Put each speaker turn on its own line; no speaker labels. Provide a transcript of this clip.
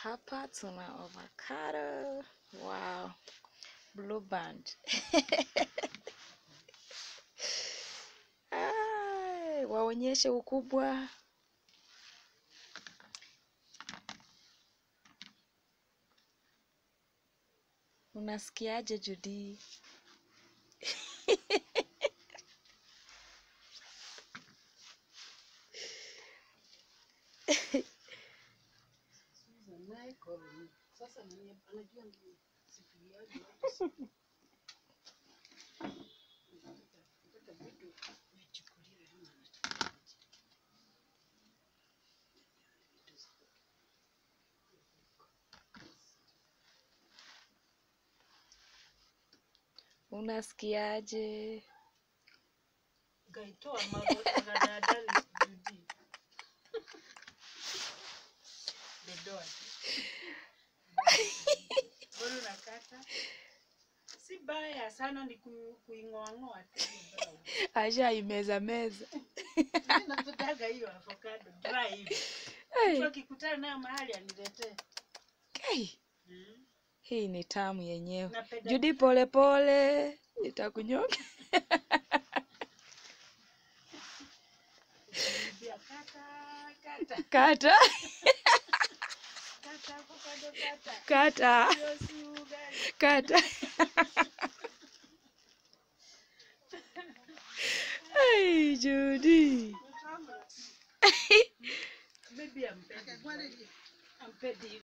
hapa tuna avocado. Wow. Blue band. Ai, waonyeshe ukubwa. Unasikiaje Judy? Unasikiaje?
Gaitoa magadadali Judy. Bedoa. Bora unakata. Si baya sana ni ku- kuing'oang'oa tu hiyo brown.
Ashaimeza meza.
Mimi napetaga hiyo avocado dry hivi.
Hey,
Mtu akikutana nayo mahali aniletee.
hey,
Mm.
hii ni tamu yenyewe.
Napenda
Judy, pole pole, itakunyoka.
kukaribia kata kata
Kata,
kata avocado kata.
kata,
Hiyo si ugali.
kata. Hey, Judy.
Maybe I'm petty. I'm petty.